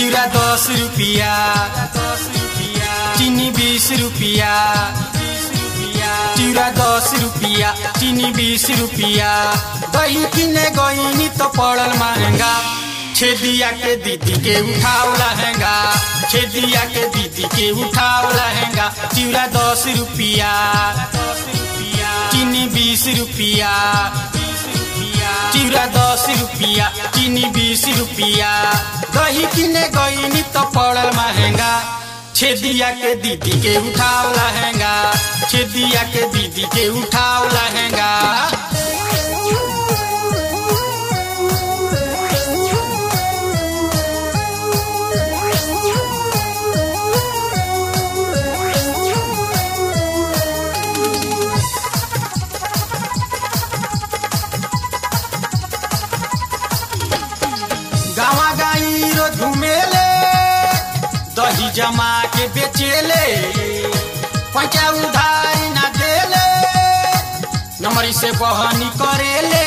चिउरा दस रुपिया चिनी बीस रुपिया चिउरा दस रुपिया चिनी बीस रुपिया दही किने गईनी तो पड़ल महंगा छेदिया के दीदी के उठाओ लहंगा छेदिया के दीदी के उठाओ लहंगा चिउरा दस रुपिया चीनी बीस रुपिया चिउरा दस रुपिया चीनी बीस रुपिया दही किने गईनी तो पड़ल महंगा छेदिया के दीदी के उठाओ लहंगा छेदिया के दीदी के उठाओ लहंगा गावा गाई रो घुमेले दही जमा के बेचेले पैसा उधारी ना देले नमरी से बहनी करेले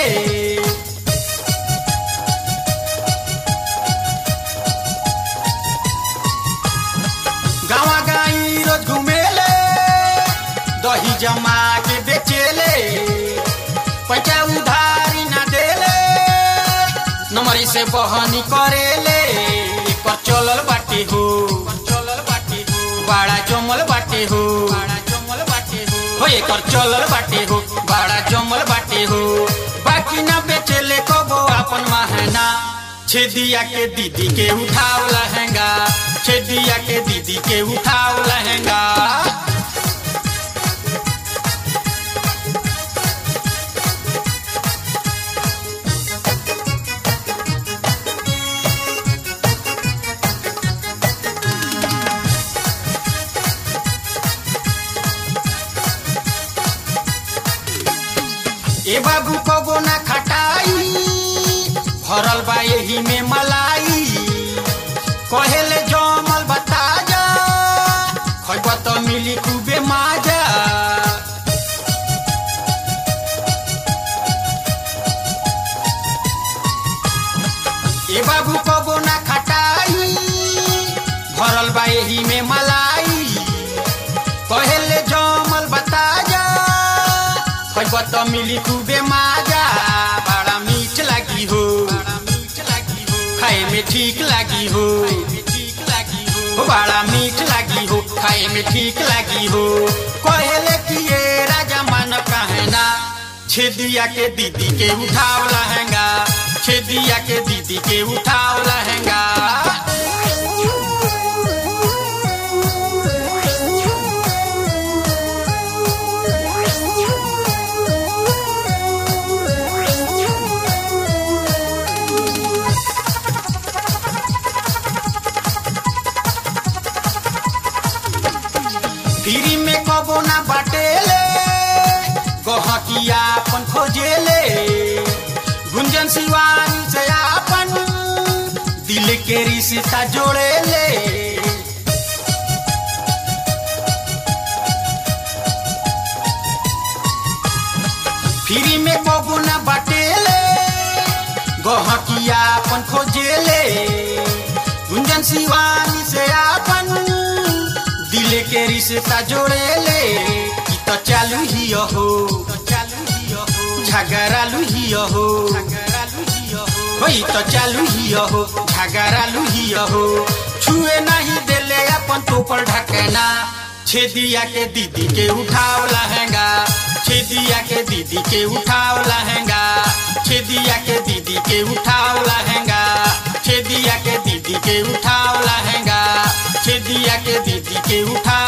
गावा गाई रो घुमेले दही जमा के बेचेले पैसा उधारी ना देले नमरी से बहनी करेले एकर चलल बाटे हो चलल बाटे हो बड़ा जमल बाटे हो बड़ा जमल बाटे हो हो एकर चलल बाटे हो बड़ा जमल बाटे हो बाकी ना बेचेले कबो अपन महना छेदिया के दीदी के उठाओ लहंगा छेदिया के दीदी के उठाओ लहंगा ए बाबू कबो ना खटाई भरल बा एही में मलाई कहेले जमल बता जा खैब त मिली खूबे माजा ए बाबू कबो ना खटाई भरल बा एही में मलाई कहेले जमल बता जा खैब त मिली खूबे माजा बड़ा मीठ लागी हो खाए में ठीक लागी हो हो बड़ा मीठ लागी हो खाए में ठीक लागी हो कहेले कि ये राजा मान कहना छेदिया के दीदी के उठाओ लहंगा छेदिया के दीदी के उठाओ लहंगा फ्री में कबो ना बाटेले गहकिया अपन खोजेले गुंजन शिवानी से अपन दिल के रिश्ता जोड़ेले फ्री में कबो ना बाटेले गहकिया अपन खोजेले गुंजन शिवानी से अपन दिल के रिश्ता जोड़ेले ई तो चालू ही हो झगड़ालू ही हो हो ई तो चालू ही हो झगड़ालू ही हो छुए नहीं देले अपन तोपर ढकना छेदिया के दीदी के उठाओ लहंगा छेदिया के दीदी के उठाओ लहंगा छेदिया के दीदी के उठाओ लहंगा छेदिया के दीदी के उठाओ लहंगा छेदिया के दीदी के उठाओ